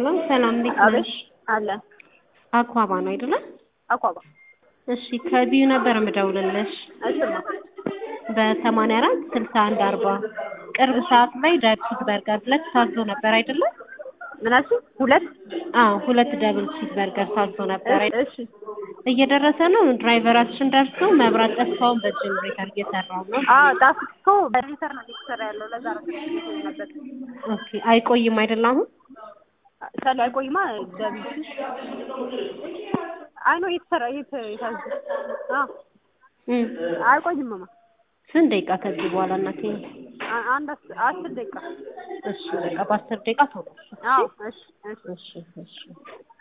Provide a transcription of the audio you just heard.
ሄሎ ሰላም እንዴት አቤት ነሽ? አለን አኳባ ነው አይደለ? አኳባ እሺ ከቢዩ ነበር የምደውልልሽ እሽማ በሰማንያ አራት ስልሳ አንድ አርባ ቅርብ ሰዓት ላይ ዳብሲት በርገር ሁለት ታዞ ነበር አይደለ? ምናሱ ሁለት አዎ ሁለት ደብል ቺዝ በርገር ታዞ ነበር አይደለ? እሺ እየደረሰ ነው። ድራይቨራችን ደርሶ መብራት ጠፋውን በጀነሬተር እየሰራው ነው። አ ዳስ እኮ በሪተር ነው እየተሰራ ያለው ለዛ ነው ነበር ኦኬ አይቆይም አይደል አሁን? ሰላ አይቆይማ ደብል አይ ነው እየተሰራ እየተ የታዘ አ እም አይቆይም ማማ ስንት ደቂቃ ከዚህ በኋላ እናቴ? አ- አንድ አስ- አስር ደቂቃ እሺ በቃ በአስር ደቂቃ ቶሎ አዎ እሺ እሺ እሺ እሺ